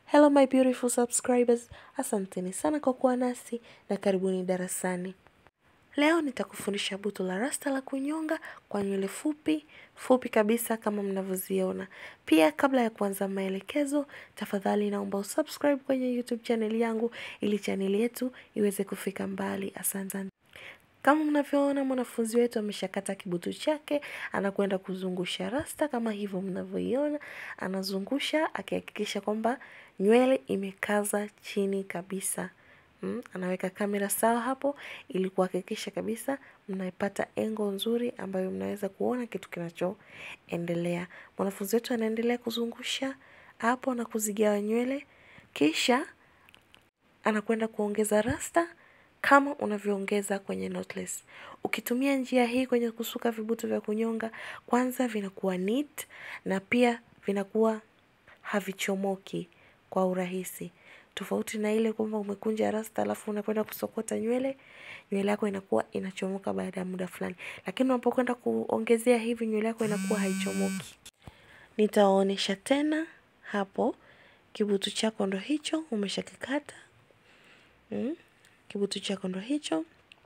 Hello my beautiful subscribers, asanteni sana kwa kuwa nasi na karibuni darasani. Leo nitakufundisha butu la rasta la kunyonga kwa nywele fupi, fupi kabisa kama mnavyoziona. Pia kabla ya kuanza maelekezo, tafadhali naomba usubscribe kwenye YouTube channel yangu ili channel yetu iweze kufika mbali. Asante. Kama mnavyoona mwanafunzi wetu ameshakata kibutu chake, anakwenda kuzungusha rasta kama hivyo mnavyoiona, anazungusha akihakikisha kwamba nywele imekaza chini kabisa. Mm, anaweka kamera sawa hapo ili kuhakikisha kabisa mnaipata engo nzuri ambayo mnaweza kuona kitu kinachoendelea. Mwanafunzi wetu anaendelea kuzungusha hapo na kuzigawa nywele, kisha anakwenda kuongeza rasta kama unavyoongeza kwenye knotless. Ukitumia njia hii kwenye kusuka vibutu vya kunyonga, kwanza vinakuwa neat na pia vinakuwa havichomoki kwa urahisi. Tofauti na ile kwamba umekunja rasta alafu unakwenda kusokota nywele, nywele yako inakuwa inachomoka baada ya muda fulani. Lakini unapokwenda kuongezea hivi nywele yako inakuwa haichomoki. Nitawaonyesha tena hapo kibutu chako ndo hicho umeshakikata. Mm, kibutu chako ndo hicho.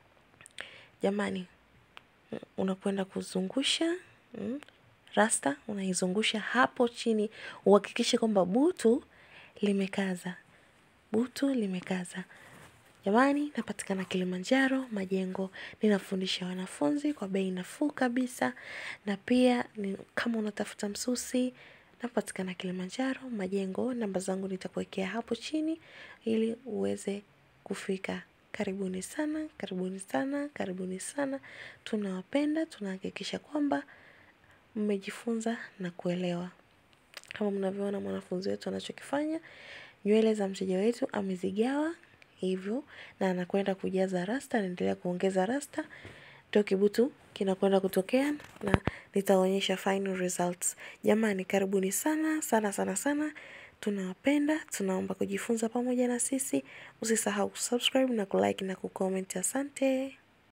Jamani, unakwenda kuzungusha mm, rasta unaizungusha hapo chini, uhakikishe kwamba butu limekaza, butu limekaza. Jamani, napatikana Kilimanjaro Majengo, ninafundisha wanafunzi kwa bei nafuu kabisa, na pia ni, kama unatafuta msusi napatikana Kilimanjaro Majengo. Namba zangu nitakuwekea hapo chini ili uweze kufika. Karibuni sana, karibuni sana, karibuni sana. Tunawapenda, tunahakikisha kwamba mmejifunza na kuelewa. Kama mnavyoona mwanafunzi wetu anachokifanya, nywele za mteja wetu amezigawa hivyo na anakwenda kujaza rasta, anaendelea kuongeza rasta, ndio kibutu kinakwenda kutokea na nitaonyesha final results. Jamani, karibuni sana sana sana sana. Tunawapenda, tunaomba kujifunza pamoja na sisi. Usisahau kusubscribe na kulike na kucomment. Asante.